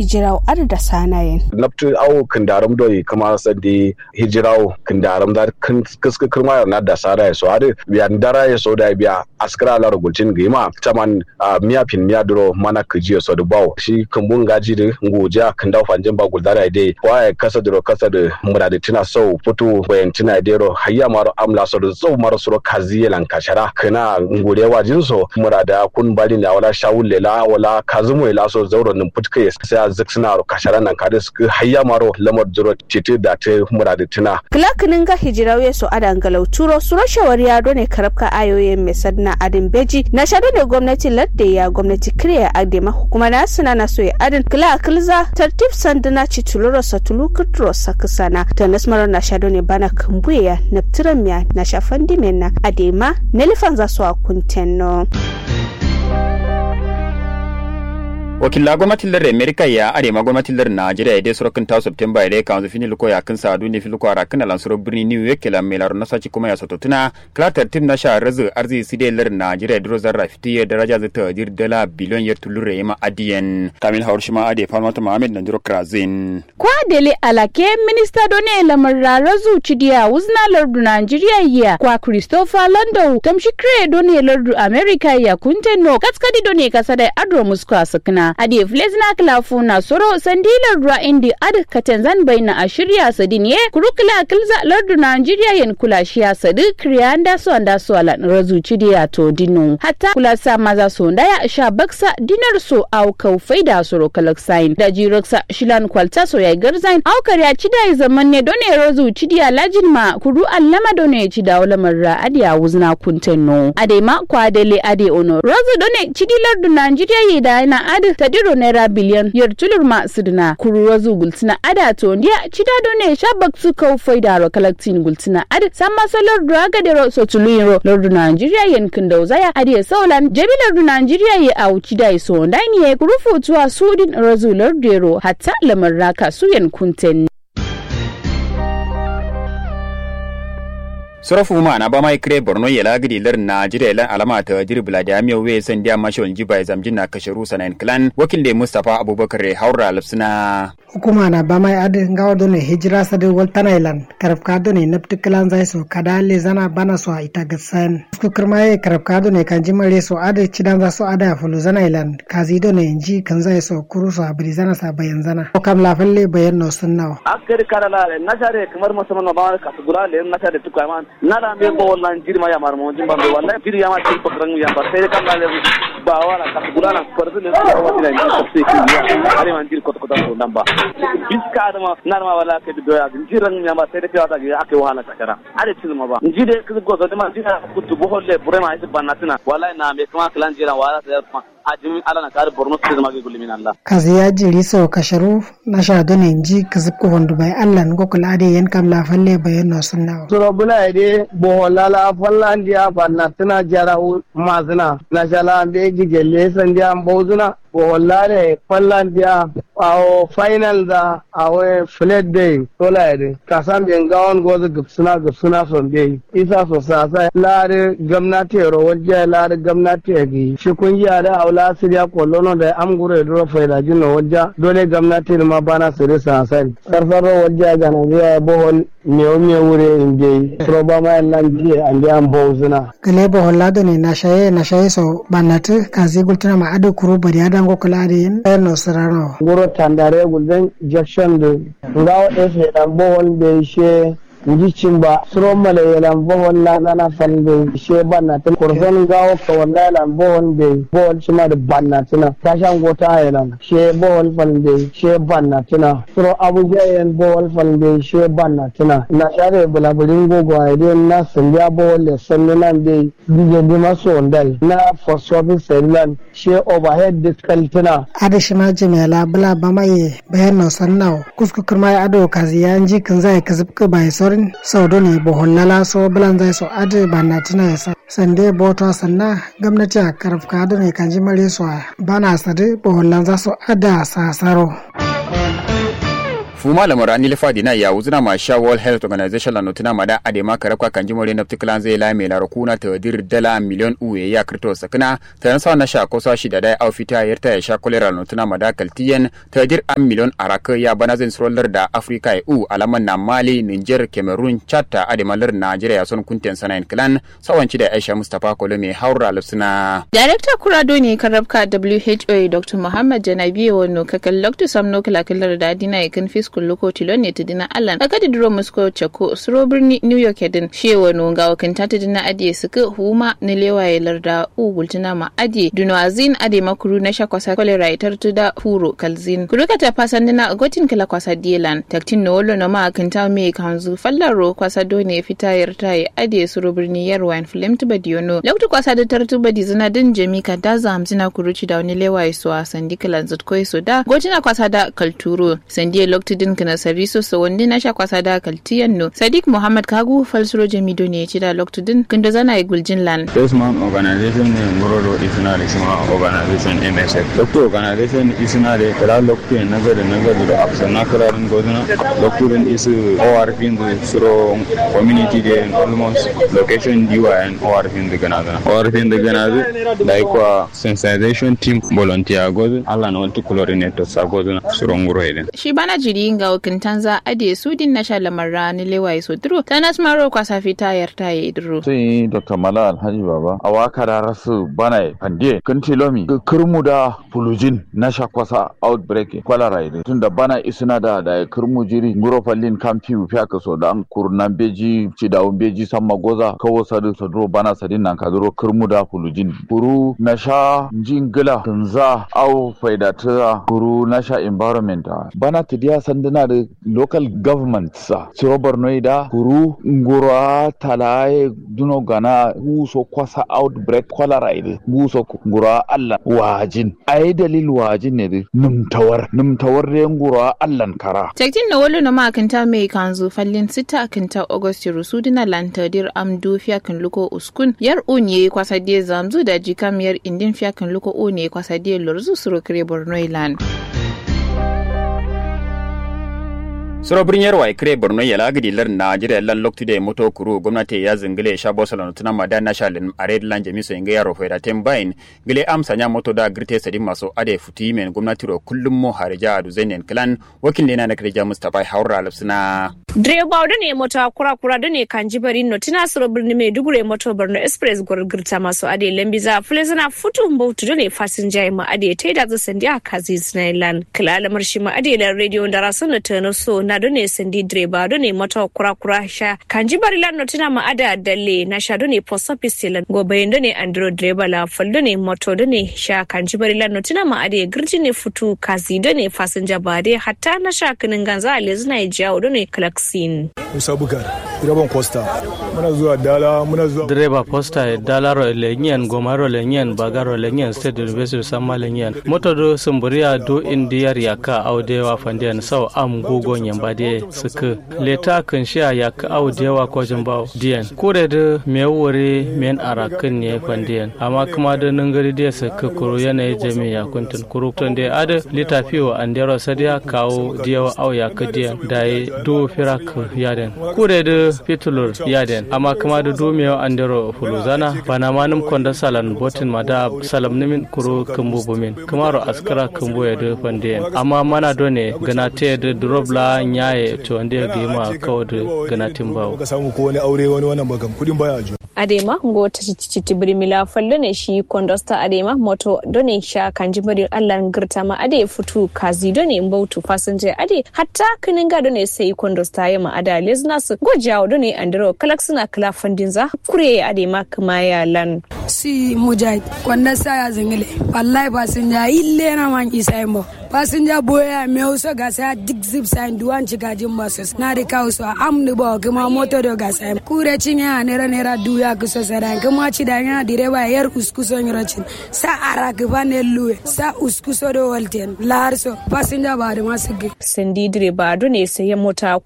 hijirawo ar da sanayen naftu awo kindaram doyi kama sandi hijirawo kindaram da kiska kirma na da sara ya so ade biya ndara ya so da biya askara la rugultin gima taman miya pin miya duro mana kiji so da bawo shi kumbun gaji da ngoja kindaw fanjin ba guldara dai waye kasa duro kasa da muradi tina so futu bayan tina dero hayya maro amla so da zo maro so kazi lan kashara kana ngure wajin so murada kun bali na wala shawul lela wala kazumu ila so zauro nin putke sai a ziksina kashara nan kade su hayya maro lamar duro titi da ta muradi tina kilakinin ga hijirawe so adan galau turo suro shawari ya ne karabka ayoyin mai sadna adin beji na shaɗu ne gwamnati ladde ya gwamnati kiriya adema hukuma na suna na so ya adin kila kilza tartib sandana ci tuluro sa tulu kuturo sa kisana ta nasmaro na shaɗu ne bana kambuya na tiramiya na shafan dimena adema na lifan za su a kuntenno. wakilla gwamnatin lar america ya arema gwamnatin lar najeriya ya dai sorokin ta september ya dai kan fini luko ya kan sadu ne filuko ara kan lansuro birni new york kila mai laro na saci kuma ya soto tuna klatar tim na sha razu arzi side lar najeriya duro zarra fiti ya daraja zata dir dala biliyon ya tulure ma adiyan kamil hawar shima ade falmata muhammad na duro krazin kwa dele alake minista done lamar razu cidiya wuzna lardu najeriya ya kwa christopher lando tamshi kre done lardu america ya kunteno katskadi done kasada adro muska sakna adi flesna klafu na soro sandilar ruwa indi ad katanzan baina a shirya sadin ye kurukula kilza lardu Nigeria yen kula shiya sadi kriyanda so anda so ala razu chidiya to dinu hatta kula sa maza so ndaya sha baksa dinar so au kau faida soro kalaksain da jiroksa shilan kwalta so ya garzain au karya chida zaman ne done razu chidiya lajin ma kuru allama done chida wala marra adiya wuzna kuntenno ade ma kwa dele ade ono razu done chidi lardu Nigeria ye da na adi tadiro naira biliyan yar tulur ma sidina kuruwa zu gultina ada to ndiya chidado ne shabak su kau faida ro kalaktin gultina ada samma solar draga dero so tuliro lordu Nigeria yen kindo zaya adi saulan jabi lordu Nigeria ye au chidai so ndani ye kurufu tuwa sudin razu lordero hatta lamar raka su yen kunten sorofu ma na ba mai kire borno ya lagidi lar najeriya lan alama ta jiri vladimir we san dia mashon jiba zamjin na kasharu sanayin clan wakil da mustapha abubakar haura lafsina hukuma na ba mai adin gawa done hijira sadin waltana ilan karafka done napti clan zai so kada le zana bana so ita gasan su kirma ye karafka done kan jimare so ade cidan za so ada fulu zana ilan kazi done inji kan zai so kuru so abiri zana sa bayan zana ko kam la falle bayan no sunnawa akari kala la na share kamar musamman ba ka gura le na share tukwa man nada me bo wannan jirma ya marmo jimba be wallahi firi ya ma til pakran ya ba sai kan la ba wala ka gura na farzu ne ko wa dina ni tafsir ki ya ari man jir ko ko da namba biska da ma na ma wala ke do ya jiran ya ba sai da ka ta ga ake wahala takara ari til ma ba njide ku go da ma jina ku tu bo holle bure ma isi banatina wallahi na me kuma klan jira wala sai kuma ajimi ala na kare borno state ma gulli min allah kazi ya jiri so kasharu na sha done inji kazibko hondu bai allah ngo kula ade yan kam la falle bayan no sunna suro bula ide boholala fallandiya bannatina jara mazina na shala be gigelle sandiya mbozuna boholare fallandiya awo final da awo flat day tola ide kasan ben gawon gozo gupsuna gupsuna son be isa so sasa lare gamnati ro wajja lare gamnati gi shi kun yi da aula siriya kollono da amgure duro faida jinno wajja dole gamnati ma bana siri sasa sarfaro wajja ga Nigeria bohol mewo me wure inde proba ma nan jiye ande an bozuna gale bo hollado ne na shaye na shaye so bannatu kazi gultuna ma ado kuru bari adan go kula ade yin no sarano guro tandare gulden jackson de ngawo ese dan bohol be she njicin ba suro male yelan bohol la nana falbe she banna tin kurson gawo ka walla yelan bohol be bohol shima da banna tina tashan gota yelan she bohol falbe she banna tina suro abuja yen bohol falbe she banna tina na share bulaburin gogo ayde na sanja bohol le sanne nan be dige de maso ndai na for service selan she overhead discal tina ade shima jimela bula bamaye bayan no sannaw kusku kirma ado kazi yanji kan zai kazibka bai sorin sau ne bohollala so bulan zai so ade bana tina ya sa sande boto sanna gwamnati a karafka ado ne kan jimare so bana sade bohollan za so ada sasaro fu malamu rani lefa dina ya wuzuna ma sha world health organization la notuna mada adema karabka kan jimore na tiklan zai la mai larakuna ta dir dala miliyon uwe ya krito sakna ta yan sa na sha kosa shi da dai au fita yarta ya sha kolera notuna mada kaltiyen ta dir an miliyon araka ya bana zin sroller da afrika ya u alaman na mali niger cameroon chad ta adema lar nigeria son kunten sanayin clan sawanci da aisha mustapha kolo mai haura lufsuna Darekta Kurado ne karabka WHO Dr. Muhammad Janabi wano kakal Dr. Samno kalakilar da adina ya kan fiskul loko tilon ne ta dina Allan. Aka di duro Moscow Chako suro birni New York yadin shi wano ga wakanta ta dina adiye suka huma na lewaye larda u gultuna ma adiye duno azin ade makuru na shakwasa kolera itar tu da huro kalzin. Kuruka ta fasan dina gotin kala kwasa dielan. Taktin na wolo na ma akanta me kanzu fallaro kwasa doni fita yarta ya adiye suro birni yarwa inflamed badiyono. Lokta kwasa da tartuba di zina din jami ka da zamzina kuruci da wani lewaye so a sandi kalan zutkoi so da gojina kwasa da kalturo sandi lokti din kana sariso so wandi na sha kwasa da kaltiyan no sadiq muhammad kagu falsuro jami do ne ci da lokti din kindo zana ya guljin lan Desman organization ne Ngororo isna da shima organization MSF. Lokto organization isna da kala lokto nazari nazari da afsana kalarin goduna lokto din isu ORP da suro community de almost location diwa and ORP da ganaza. ORP da ganaza da ikwa sensitization team volunteer gozu ala na wani coordinator sa gozu suro ngoro idan. shi bana jiri ga wakintan za ade su din na sha lamar rani lewaye so duro ta nasmaro kwasa fita yarta ya iduro sai dr mala alhaji baba a waka da rasu bana fande kan tilomi kirmu da fulujin na shakwasa outbreak kwalara ide tunda bana isina da da kirmu jiri nguro fallin kampi fiya ka so da an kurnan beji ci da beji samma goza kawo sadu sadro bana sadin nan ka duro kirmu da fulujin kuru na sha jingila tunza au faidata kuru na sha environment bana tidiya sanduna da local government sa siro borno da kuru ngura talaye duno gana guso kwasa outbreak cholera ide guso ngura allah wajin ai dalil wajin ne de numtawar numtawar de ngura allah kara Tektin na wolo na makanta mai kanzu fallin sita kinta August rusu dina lantadir amdu fiyakin luko uskun yar unye kwasa die zamzu da jikam yar indin fiyakin luko une kwasa die lorzu suro kire Borno ilan. soro birnin yarwa ikire borno ya lagidi lar najeriya lan loktu de moto kuru gwamnati ya zingile sha bosalon tuna mada na shalin ared lan jamiso inga yaro feda tembain gile amsa nya moto da girte sadi maso ade futi men gwamnati ro kullum mo harija adu zainen klan wakil ne na kirja mustafa haura lafsina direba da ne mota kura kura da ne kan jibari no tina suro birni mai dugure moto borno express gurgurta maso ade lambiza fulezana futu mbautu da ne fasinja ma ade taida za sandi a kazi zinailan kila alamar shi ma ade lan radio da rasuna tano so na do ne sandi direba do ne mota kura kura sha kan jibari lan no tina ma ada dalle na sha do ne post office lan gobe do ne andro direba la fal do ne moto do ne sha kan jibari lan no tina ma ade girji ne futu kazi do ne fasinja ba dai hatta na sha kinin ganza a lezina ya jawo do ne vaccine. Musa Bukar, direban Costa. Muna zuwa Dala, muna zuwa. Direba Posta, Dala ro lenyen, Goma ro lenyen, Baga ro lenyen, State University Sama lenyen. Moto do Sumburia do Indiyar yaka audewa fandiyan sau am gogon yamba de suka. Leta kan sha yaka audewa ko jimbaw diyan. Kure da me wuri men arakin ne fandiyan. Amma kuma da nungari de suka kuro yanayi jami ya kuntun kuro. Tun da ada litafiyo andero sadiya kawo diyawa au yaka diyan. Da do firak yaden kure da fitulur yaden amma kuma da domiyo andero fuluzana bana manum konda salan botin ma da salam nimin kuro kumbu bumin kamaro askara kumbu ya da fandiyen amma mana done gana te da drobla nyaye to ande gima kawo da gana timbawo ka samu ko wani aure wani wannan bagam kudin baya ajo adema ngo titi birimila fallo ne shi kondosta adema moto done sha kanji bari allah girta ma ade futu kazi done mbautu fasinja ade hatta kininga done sai kondosta ya ma ada lesnas gojawo done andro kalaksuna kala fandinza kure adema kuma ya lan si mujahid kwanda saya zingile wallahi fasinja ille na man isa mo fasinja boya me uso ga sa dik zip sign duwan ci gajin basu na da kawo su am ni ba kuma moto do ga sa kure cinya nera nera duya ku so sara kuma ci da nya direba yar uskuso nyirocin sa ara ga bane luwe sa uskuso do walten larso fasinja ba da masu ge sandi direba do ne sai mota